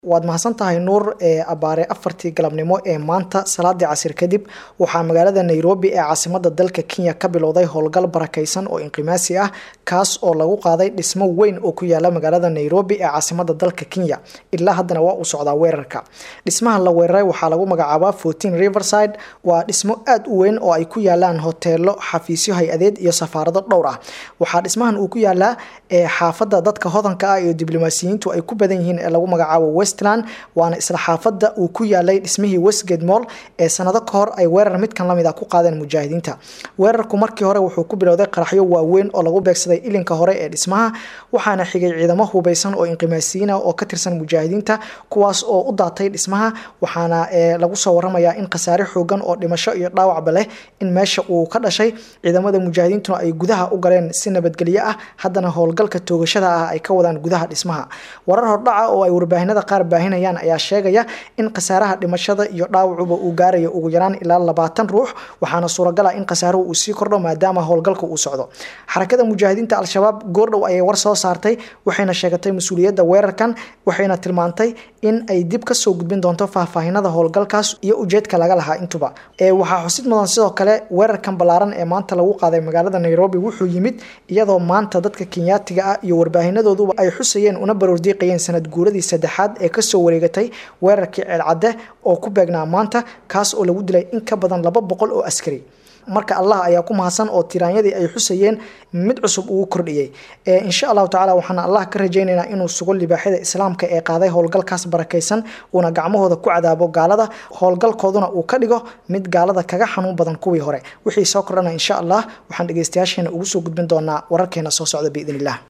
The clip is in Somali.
waad mahadsan tahay nuur ee abaare afartii galabnimo ee maanta salaadii casir kadib waxaa magaalada nairobi ee caasimada dalka kenya ka bilowday howlgal barakeysan oo inqimaasi ah kaas oo lagu qaaday dhismo weyn oo ku yaala magaalada nairobi ee caasimada dalka kenya ilaa haddana waa uu socdaa weerarka dhismaha la weeraray waxaa lagu magacaabaa fortin riverside waa dhismo aada u weyn oo ay ku yaalaan hoteelo xafiisyo hay-adeed iyo safaarado dhowr ah waxaa dhismahan uu ku yaalaa ee xaafada dadka hodanka ah iyo diblomaasiyiintu ay ku badan yihiin ee lagu magacaabo westland waana isla xaafada uu ku yaalay dhismihii westgate moll ee sanado ka hor ay weerar midkan lamid a ku qaadeen mujaahidiinta weerarku markii hore wuxuu ku bilowday qaraxyo waaweyn oo lagu beegsaday ilinka hore ee dhismaha waxaana xigay ciidamo hubeysan oo inqimaasiyiina oo ka tirsan mujaahidiinta kuwaas oo u daatay dhismaha waxaana lagu soo waramayaa in khasaare xoogan oo dhimasho iyo dhaawacba leh in meesha uu ka dhashay ciidamada mujaahidiintuna ay gudaha u galeen si nabadgelyo ah haddana howlgalka toogashada ah ay ka wadaan gudaha dhismaha warar hordhaca oo ay warbaahinada qaar baahinayaan ayaa sheegaya in khasaaraha dhimashada iyo dhaawacuba uu gaarayo ugu yaraan ilaa labaatan ruux waxaana suuragala in khasaaruhu uu sii kordho maadaama howlgalka uu socdo xarakada mujaahidiinta al-shabaab goordhow ayay war soo saartay waxayna sheegatay mas-uuliyadda weerarkan waxayna tilmaantay in ay dib kasoo gudbin doonto faahfaahinada howlgalkaas iyo ujeedka laga lahaa intuba waxaa xusid mudan sidoo kale weerarkan ballaaran ee maanta lagu qaaday magaalada nairobi wuxuu yimid iyadoo maanta dadka kenyaatiga ah iyo warbaahinadooduba ay xusayeen una baroordiiqayeen sanad guuradii saddexaad ee kasoo wareegatay weerarkii ceelcadde oo ku beegnaa maanta kaas oo lagu dilay in ka badan laba boqol oo askari marka allah ayaa ku mahadsan oo tiraanyadii ay xusayeen mid cusub ugu kordhiyey insha allahu tacala waxaana allah ka rajaynaynaa inuu sugo libaaxyada islaamka ee qaaday howlgalkaas barakaysan uuna gacmahooda ku cadaabo gaalada howlgalkooduna uu ka dhigo mid gaalada kaga xanuun badan kuwii hore wixii soo kordhana insha allah waxaan dhegeystayaasheena ugu soo gudbin doonaa wararkeena soo socda biidn illah